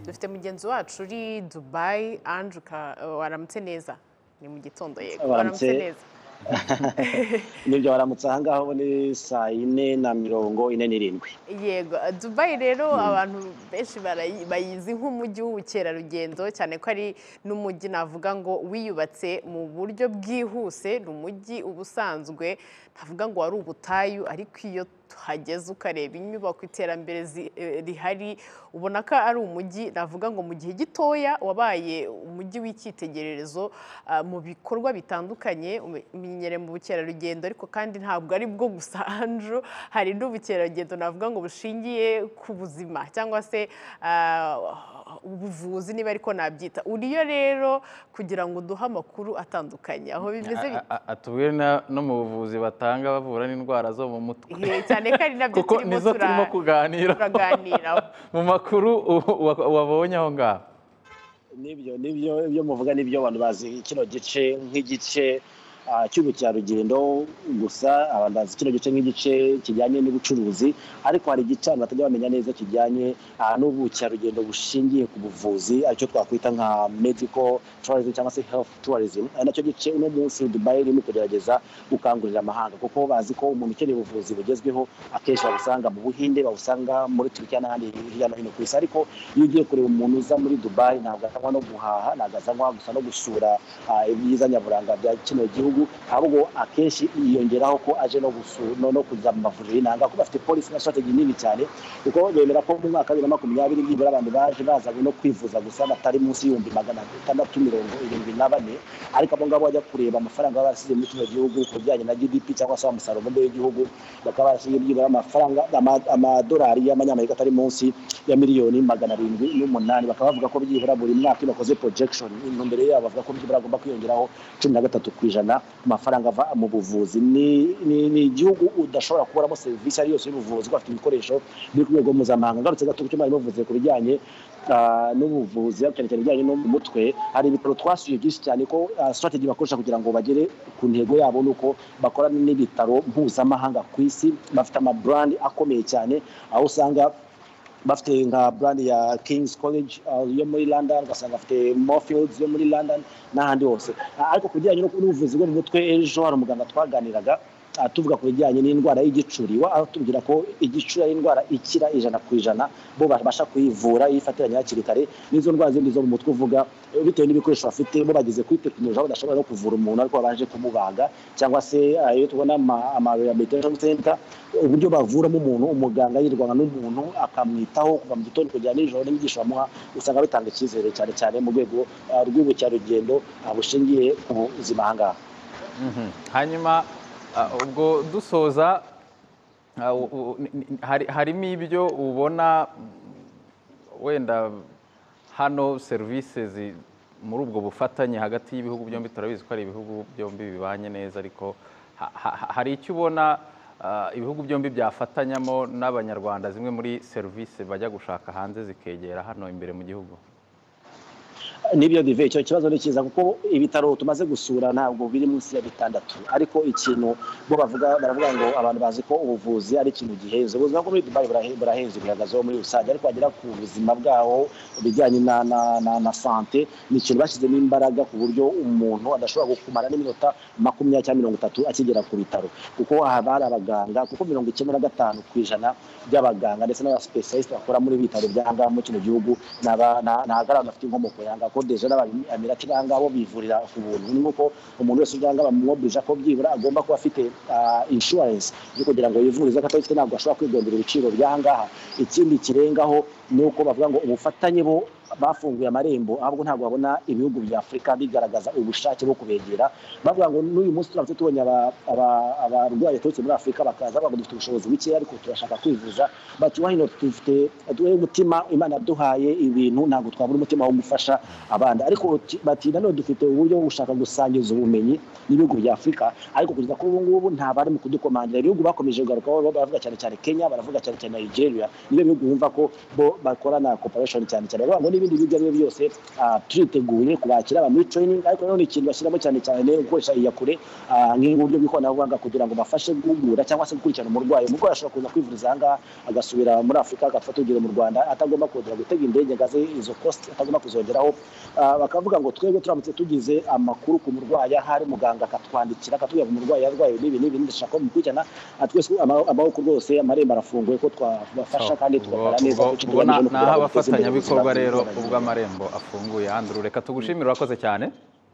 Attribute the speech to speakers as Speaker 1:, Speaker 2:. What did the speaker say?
Speaker 1: dufite mugenzi wacu uri dubayi ange waramutse neza ni mu gitondo yego waramutse neza
Speaker 2: nibyo baramutse aha ngaha ubu ni saa yine na mirongo ine n'irindwi
Speaker 1: yego dubayi rero abantu benshi bayizi nk'umujyi w'ubukerarugendo cyane ko ari n'umujyi navuga ngo wiyubatse mu buryo bwihuse ni umujyi uba usanzwe navuga ngo wari ubutayu ariko iyo tuhageze ukareba inyubako iterambere rihari ubona ko ari umujyi navuga ngo mu gihe gitoya wabaye umujyi w'icyitegererezo mu bikorwa bitandukanye umenyere mu bukerarugendo ariko kandi ntabwo ari bwo gusa anjo hari n'ubukerarugendo navuga ngo bushingiye ku buzima cyangwa se ubuvuzi niba ariko nabyita uriyo rero kugira ngo uduhe amakuru atandukanye aho bimeze
Speaker 3: atubwire no mu buvuzi batanga bavura n'indwara zo mu mutwe
Speaker 1: cyane ko ari nabyo
Speaker 3: kuko nizo turimo kuganira mu makuru wabonye aho ngaho
Speaker 2: nibyo nibyo ibyo muvuga nibyo abantu bazi kino gice nk'igice cy'ubukerarugendo gusa abantu bazi kino gice nk'igice kijyanye n'ubucuruzi ariko hari igice abantu batajya bamenya neza kijyanye n'ubukerarugendo bushingiye ku buvuzi aricyo twakwita nka mediko tourism cyangwa se health tourism nacyo gice uno munsi dubayi irimo kugerageza gukangurira amahanga kuko bazi ko umuntu ukeneye ubuvuzi bugezweho akenshi babusanga mu buhinde babusanga muri turikiya n'ahandi hirya no hino ku isi ariko iyo ugiye kureba umuntu uza muri dubayi ntabwo azanywa no guhaha ntabwo azanywa gusa no gusura ibyiza nyaburanga bya kino gihugu ahubwo akenshi yiyongeraho ko aje no no kuza mu mavuriro y'inanga ko bafite polisi na strategy nini cyane kuko bemera ko mu mwaka wa bibiri na makumyabiri nibura abantu baje baza no kwivuza gusa batari munsi y'ibihumbi magana atandatu mirongo irindwi na bane ariko abo ngabo bajya kureba amafaranga baba barasize muri kino gihugu ku bijyanye na gdp cyangwa se umusaruro mbumbe w'igihugu bakaba barasize byibura amafaranga amadolari y'amanyamerika atari munsi ya miliyoni magana arindwi n'umunani bakaba bavuga ko byibura buri mwaka iyo bakoze projection intumbero yabo bavuga ko byibura agomba kwiyongeraho cumi na gatatu ku ijana amafaranga ava mu buvuzi ni igihugu udashobora kuburamo serivisi ari yose y'ubuvuzi kuko bafite ibikoresho biri ku rwego mpuzamahanga ngarutse gato ku cyo mwari muvuze ku bijyanye n'ubuvuzi cyane cyane ibijyanye no mu mutwe hari ibitaro twasuye byinshi cyane ko sitrategi bakoresha kugira ngo bagere ku ntego yabo ni uko bakorana n'ibitaro mpuzamahanga ku isi bafite amaburandi akomeye cyane aho usanga bafite nka brand ya King's College yo muri London ugasanga bafite Moorfields yo muri London n'ahandi hose ariko ku bijyanye n'ubuvuzi bwo mu mutwe ejo hari umuganga twaganiraga tuvuga ku bijyanye n'indwara y'igicuri atubwira ko igicuri ari indwara ikira ijana ku ijana bo babasha kuyivura iyo ifatiranye hakiri kare n'izo ndwara zindi zo mu mutwe uvuga bitewe n'ibikoresho bafite bo bageze kuri tekinoloji aho badashobora no kuvura umuntu ariko babanje kumubaga cyangwa se iyo tubona ama rehabilitation center uburyo bavuramo umuntu umuganga yirwana n'umuntu akamwitaho kuva mu gitondo kugera nijoro n'imigisha bamuha usanga bitanga icyizere cyane cyane mu rwego rw'ubukerarugendo bushingiye ku buzima aha ngaha
Speaker 3: hanyuma ubwo dusoza harimo ibyo ubona wenda hano serivisi muri ubwo bufatanye hagati y'ibihugu byombi turabizi ko ari ibihugu byombi bibanye neza ariko hari icyo ubona ibihugu byombi byafatanyamo n'abanyarwanda zimwe muri serivisi bajya gushaka hanze zikegera hano imbere mu gihugu
Speaker 2: nibyo dive icyo kibazo ni cyiza kuko ibitaro tumaze gusura ntabwo biri munsi ya bitandatu ariko ikintu bo bavuga baravuga ngo abantu bazi ko ubuvuzi ari ikintu gihenze ubuzima bwo muri dubai burahenze bihagazeho muri rusange ariko bagera ku buzima bwaho bijyanye na na na na sante ni ikintu bashyizemo imbaraga ku buryo umuntu adashobora kumara n'iminota makumyabiri cyangwa mirongo itatu akigera ku bitaro kuko haba hari abaganga kuko mirongo icyenda na gatanu ku ijana by'abaganga ndetse n'abasipesialisite bakora muri bitaro by'ahangaha muri kino gihugu ni abagaragara bafite inkomoko y'ahangaha ko deje n'abamirira ko ngaha bo bivurira ku buntu ni nk'uko umuntu wese ujya ngaha bamwobirije ko byibura agomba kuba afite inshuwarensi yo kugira ngo yivurize ko atabifite ntabwo ashobora kwigondera ibiciro by'aha ngaha ikindi kirengaho ni uko bavuga ngo ubufatanye bo bafunguye amarembo ahubwo ntabwo babona ibihugu bya afurika bigaragaza ubushake bwo kubegera bavuga ngo n'uyu munsi turamutse tubonye abarwayi baturutse muri afurika bakaza bavuga dufite ubushobozi buke ariko turashaka kwivuza bati wahino dufite duhe umutima imana yaduhaye ibintu ntabwo twabura umutima wo gufasha abandi ariko bati nanone dufite uburyo bwo gushaka gusangiza ubumenyi n'ibihugu bya afurika ariko kugeza kuri ubu ngubu nta bari mu kudukomangira ibihugu bakomeje kugarukaho baravuga cyane cyane kenya baravuga cyane cyane nigeria nibyo bihugu bumva ko bo bakora na corporation cyane cyane baravuga ngo n'ibindi bigo ibyo ari byo byose ah, turiteguye kubakira abantu muri training ariko rero ni ikintu bashyiramo cyane cyane gukoresha iyakure ah, nk'uburyo bw'ikoranabuhanga kugira ngo bafashe guhugura cyangwa se gukurikirana umurwayi umurwayi ashobora kuza kwivuriza aha ngaha agasubira muri afurika agafata urugero mu rwanda atagomba kongera gutega indege ngo aze izo cost atagomba kuzongeraho Ah, bakavuga ngo twebwe turamutse tugize amakuru ku murwayi ahari muganga akatwandikira akatubwira ngo umurwayi yarwaye n'ibi n'ibi ndashaka ko mukurikirana Ah, twese ama- amaboko rwose amarembo arafunguye ko twabafasha kandi tugakora neza
Speaker 3: ubwo
Speaker 2: kuko
Speaker 3: ubwo
Speaker 2: tugamije
Speaker 3: na-
Speaker 2: no kugira
Speaker 3: naho
Speaker 2: ngo duteze imbere
Speaker 3: abafatanyabikorwa
Speaker 2: ubuzima
Speaker 3: rero
Speaker 2: bw'abaturage.
Speaker 3: ubwo amarembo afunguye andrew reka tugushimire urakoze cyane